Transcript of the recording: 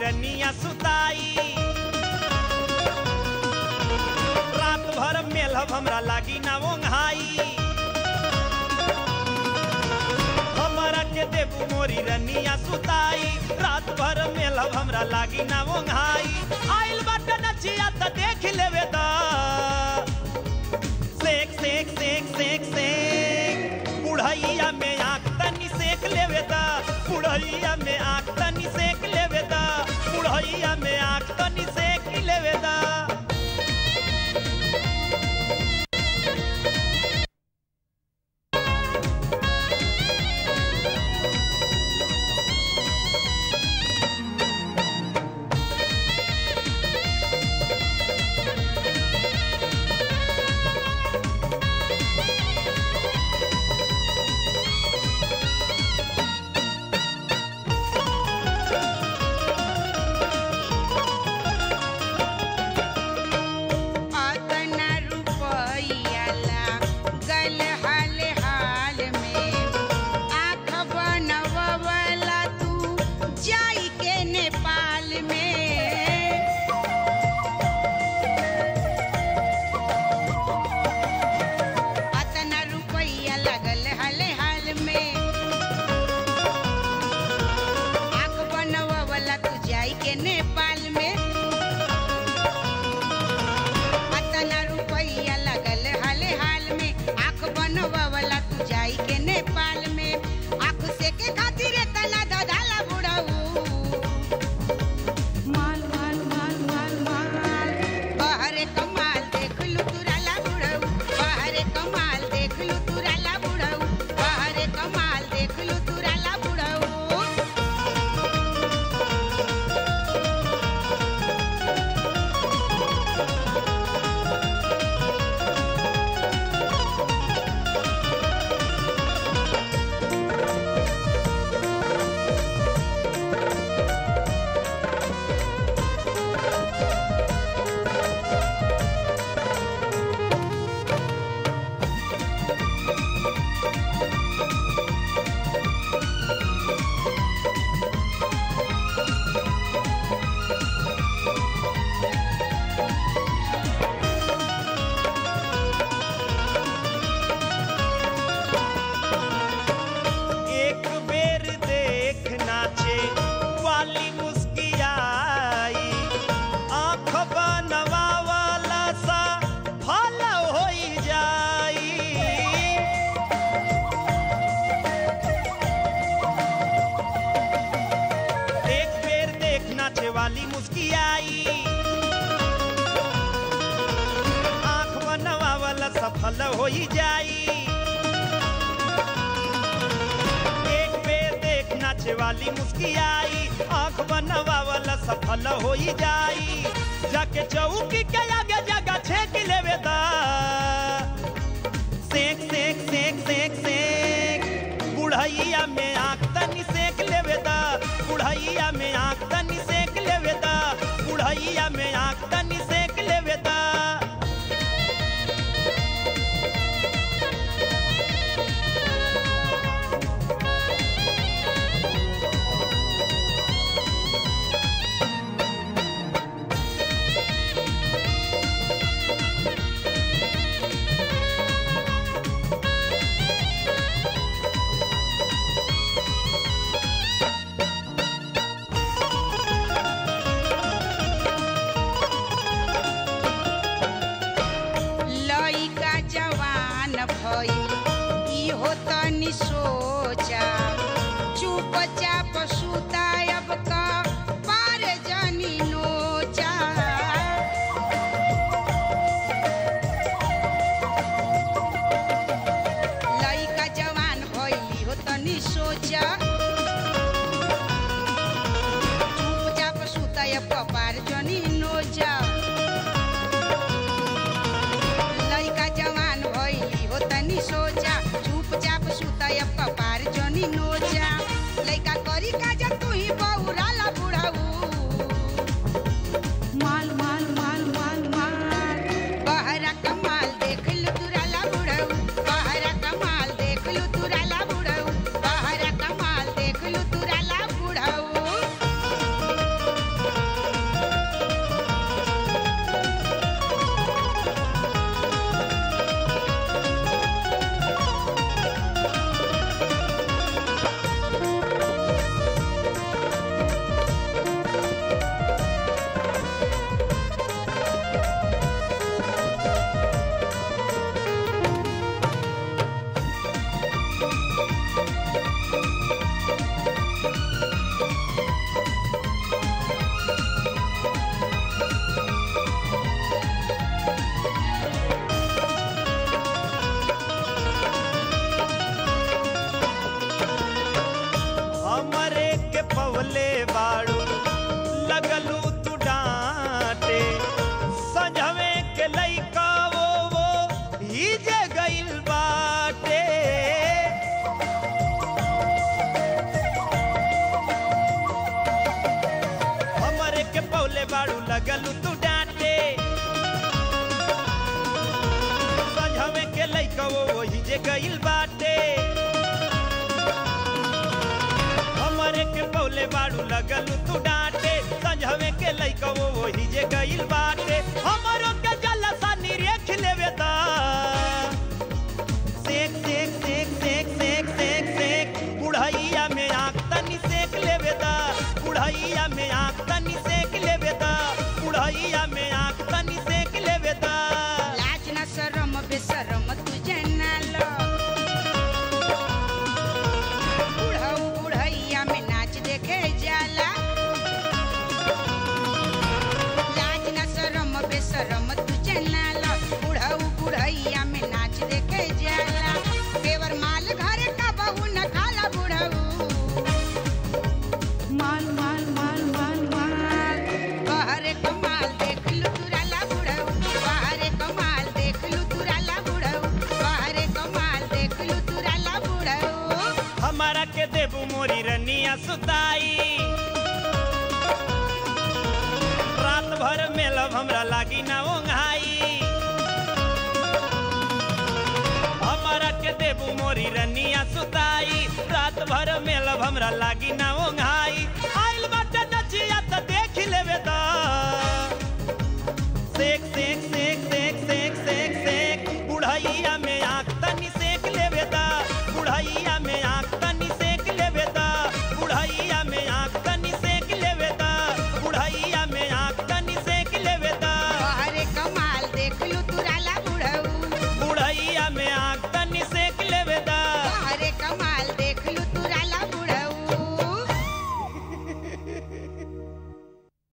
रनिया सुताई रात भर मेलहब हमरा लागी ना ओंघाई हमरा के देबू मोरी रनिया सुताई रात भर मेलहब हमरा लागी ना ओंघाई आइल बाटे नचिया त देख लेवे दा सेक सेक सेक सेक सेक बुढ़ैया में आँख तनी सेक लेवे दा बुढ़ैया में आँख तनी सेक लेवे दा बुढ़ैया में आँख तनी सेक लेवे दा अतना रुपइया लागल हाल हाल में आँख बनवला तू जाई के नेपाल में अतना रुपइया लगल हाल हाल में आँख बनवला तू जाई के नेपाल में अतना रुपइया लगल हाल हाल में आँख बनवावला तू जाई के नेपाल में आँख से के खातिर तना ददाला बुढ़ाऊ माल माल माल माल माल बहरे कमाल देख लू तुराला बुढ़ाऊ बहरे कमाल देख लू तुराला बुढ़ाऊ बहरे कमाल देख लू तुराला बुढ़ाऊ एक बेर देख नाचे वाली मुस्कियाई आँख बनवावला सा फल होई जाई एक बेर देख नाचे वाली मुस्कियाई आँख बनवावला सफल होई जाई एक बेर देख नाचे वाली मुस्कियाई आंख बनवावला सफल होई जाई जाके चौकी के आगे जगह छेक लेवे दा सेक सेक सेक सेक सेक बुढ़ैया में आंख तनी सेक लेवे दा बुढ़ैया में आंख तनी सेक लेवे दा बुढ़ैया में आंख तनी सेक लेवे दा लइका जवान भइल इहो तनि सोचा चुपचाप सुता अब का पार जनी नोचा लइका जवान भइल इहो तनि सोचा चुपचाप सुता अब का पार जनी नोचा लइका जवान भइली हो तनी सोचा चुपचाप सुतयब कपार जनी नोचा लइका करी काज तू ही बहुराला बुढ़ाऊ माल माल माल माल माल बहरा कमाल देख लू तुराला बुढ़ाऊ बहरा कमाल देख लू तुराला बुढ़ाऊ बहरा कमाल देख लू तुराला बुढ़ाऊ हमरे के पवले बाड़ू लगलू तू डांटे संझवे के लइका वो वो ही जे गइल बाटे हमरे के पवले बाड़ू लगलू तू डांटे संझवे के लइका वो वही जे गइल बाटे हमरे के पौले बाड़ू लगलू तू डांटे संझवे के लइका वो वही जे गइल बाटे हमरो के जलसा निरेख लेवे दा सेक सेक सेक सेक सेक सेक सेक बुढ़ैया में आँख तनी सेक लेवे दा बुढ़ैया में आँख तनी सेक लेवे दा बुढ़ैया में आँख तनी सेक लेवे दा लाज न शरम बेशरम तू जनालो बुढ़ऊ बुढ़ैया में नाच देखे जाला लाज न शरम बेशरम तू जनालो बुढ़ऊ बुढ़ैया में नाच देखे जाला देवर माल घर का बहू न खाला बुढ़ऊ माल माल माल माल माल बाहरे कमाल देख लू तुराला बुढ़ऊ बाहरे कमाल देख लू तुराला बुढ़ऊ बाहरे कमाल देख लू तुराला बुढ़ऊ हमारा के देबू मोरी रनिया सुताई रात भर मेलब हमरा लागी ना ओंघाई हमारा के देबू मोरी रनिया सुताई रात भर मेलब हमरा लागी ना ओंघाई